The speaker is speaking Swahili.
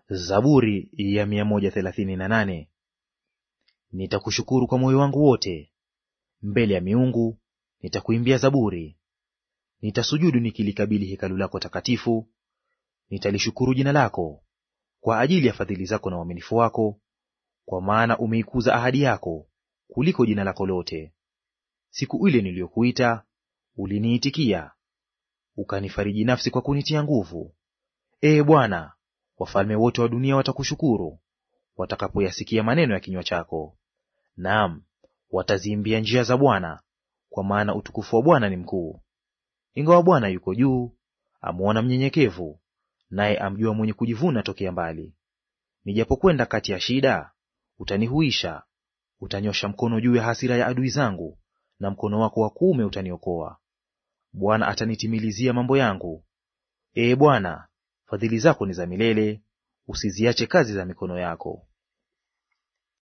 Zaburi ya mia moja thelathini na nane. Nitakushukuru kwa moyo wangu wote, mbele ya miungu nitakuimbia zaburi. Nitasujudu nikilikabili hekalu lako takatifu, nitalishukuru jina lako kwa ajili ya fadhili zako na uaminifu wako, kwa maana umeikuza ahadi yako kuliko jina lako lote. Siku ile niliyokuita uliniitikia, ukanifariji nafsi kwa kunitia nguvu. Ee Bwana, wafalme wote wa dunia watakushukuru watakapoyasikia maneno ya kinywa chako. Naam, wataziimbia njia za Bwana, kwa maana utukufu wa Bwana ni mkuu. Ingawa Bwana yuko juu, amwona mnyenyekevu, naye amjua mwenye kujivuna tokea mbali. Nijapokwenda kati ya shida, utanihuisha; utanyosha mkono juu ya hasira ya adui zangu, na mkono wako wa kuume utaniokoa. Bwana atanitimilizia mambo yangu. Ee Bwana, fadhili zako ni za milele, usiziache kazi za mikono yako.